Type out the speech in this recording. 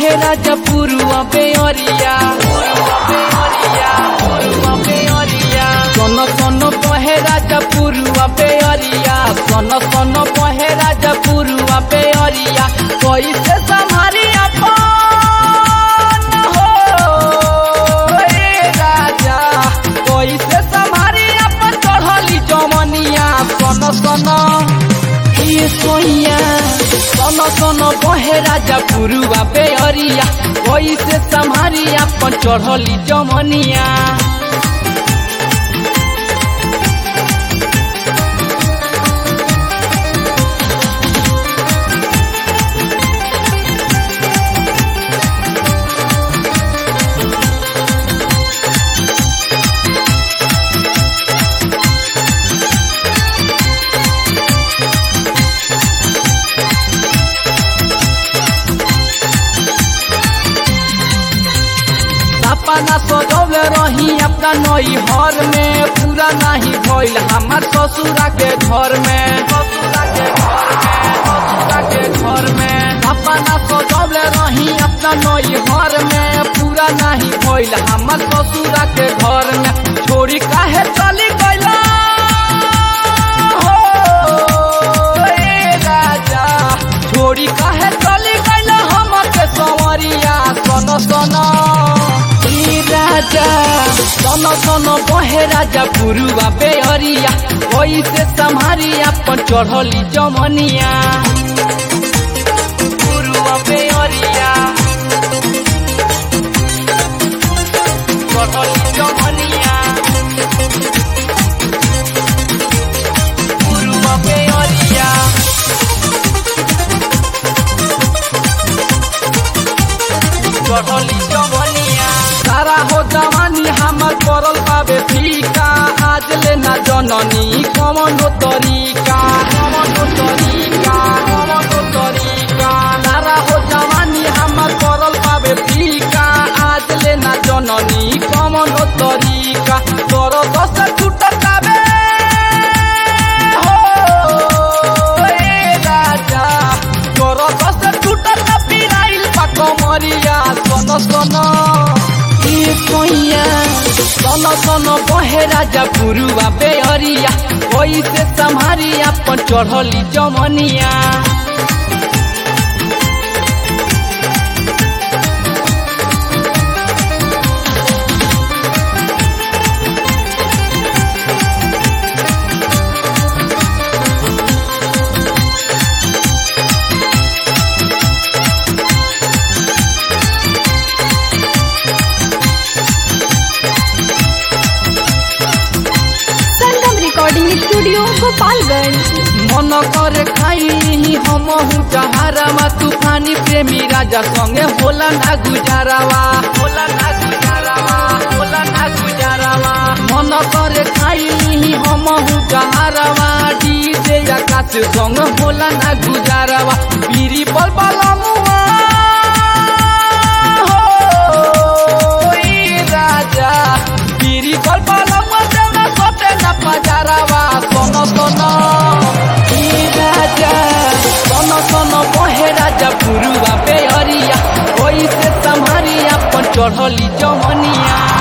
बहे राजा पुरुआ बेअरिया पुरुआ बेअरिया पुरुआ बेअरिया सन सन बहे राजा पुरुआ बेअरिया सन सन बहे राजा पुरुआ बेअरिया कैसे संभारी अपन हो ए राजा कैसे संभारी अपन चढ़ली जमनिया सन सन ये सोइया सन सन बहे राजा पुरुआ बेअरिया कैसे संभारी अपन चढ़ली जमनिया सपना सजौले रही अपना नई हर में पूरा नहीं भइल हमार ससुरा के घर में ससुरा के घर में ससुरा के घर में सपना सजौले रही अपना नई हर में पूरा नहीं भइल हमार ससुरा के घर में छोड़ी काहे चली गइला हो ए राजा छोड़ी काहे चली गइला हमके संवरिया सन सन ई राजा सन सन बहे राजा पुरुआ बेहरिया कैसे संभारी अपन चढ़ली जमनिया पुरुआ बेहरिया चढ़ली जमनिया पुरुआ बेहरिया चढ़ली जमनिया सारा हो जवानी हमर करल पावे फीका आज ले ना जननी कमनो तरीका कमनो तरीका कमनो तरीका सारा हो जवानी हमर करल पावे फीका आज ले ना जननी कमनो तरीका तोर दस छुटकावे हो ए राजा तोर दस छुटक पिराइल पा कमरिया सन सन ए कोइया सन सन बहे राजा पुरुआ बेहरिया कैसे संभारी अपन चढ़ली जमनिया संगम रिकॉर्डिंग स्टूडियो गोपालगंज मन करे खाई हम जहारावा तूफानी प्रेमी राजा संगे होला ना गुजारावा होला ना गुजारावा होला ना गुजारावा मन करे खाई हम जहारावा डीजे आकाश संग होला ना गुजारावा पीरी बल बलमुआ हो ई राजा पीरी बल बलमुआ देवना सोते ना पजारावा सोनो सोनो ई राजा सोनो सोनो बहे राजा पुरुआ बेहरिया ओइसे संभारी अपन चढ़ली जमनिया